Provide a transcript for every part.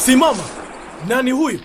Simama! Nani huyu?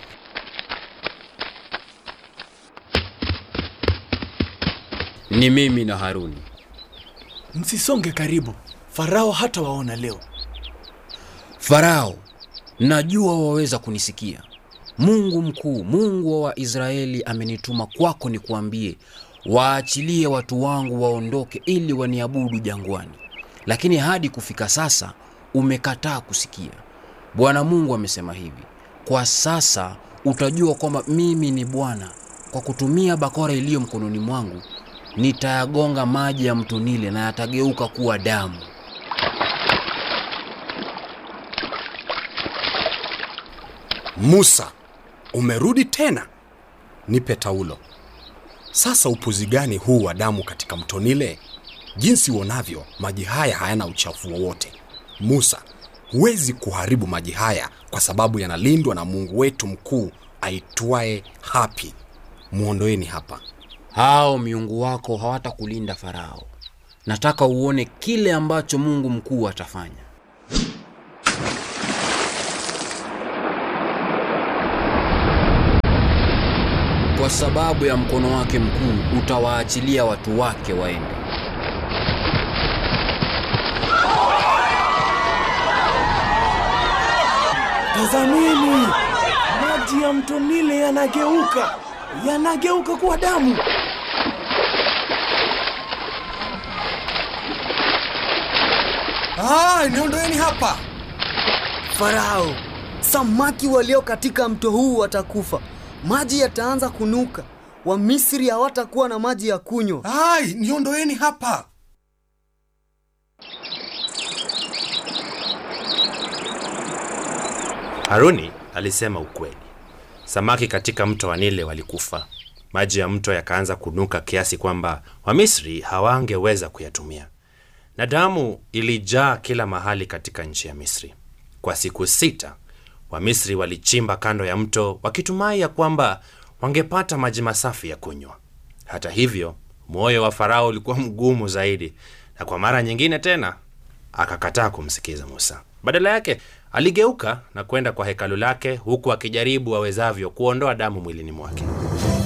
Ni mimi na Haruni. Msisonge karibu, Farao hata waona leo. Farao, najua waweza kunisikia. Mungu mkuu, Mungu wa Waisraeli amenituma kwako nikuambie, waachilie watu wangu waondoke ili waniabudu jangwani. Lakini hadi kufika sasa umekataa kusikia. Bwana Mungu amesema hivi: kwa sasa utajua kwamba mimi ni Bwana. Kwa kutumia bakora iliyo mkononi mwangu nitayagonga maji ya mto Nile na yatageuka kuwa damu. Musa, umerudi tena? Nipe taulo. Sasa upuzi gani huu wa damu katika mto Nile? Jinsi uonavyo, maji haya hayana uchafu wowote. Musa, huwezi kuharibu maji haya kwa sababu yanalindwa na Mungu wetu mkuu aitwaye Hapi. Mwondoeni hapa. Hao miungu wako hawatakulinda Farao. Nataka uone kile ambacho Mungu mkuu atafanya. Kwa sababu ya mkono wake mkuu utawaachilia watu wake waende. Tazameni, maji ya mto Nile yanageuka, yanageuka kuwa damu. Ah, niondoeni hapa. Farao, samaki walio katika mto huu watakufa, maji yataanza kunuka, Wamisri hawatakuwa na maji ya kunywa. Ai, niondoeni hapa. Haruni alisema ukweli. Samaki katika mto wa Nile walikufa. Maji ya mto yakaanza kunuka kiasi kwamba Wamisri hawangeweza kuyatumia, na damu ilijaa kila mahali katika nchi ya Misri. Kwa siku sita Wamisri walichimba kando ya mto wakitumai ya kwamba wangepata maji masafi ya kunywa. Hata hivyo, moyo wa Farao ulikuwa mgumu zaidi, na kwa mara nyingine tena akakataa kumsikiza Musa. Badala yake aligeuka na kwenda kwa hekalu lake, huku akijaribu awezavyo kuondoa damu mwilini mwake.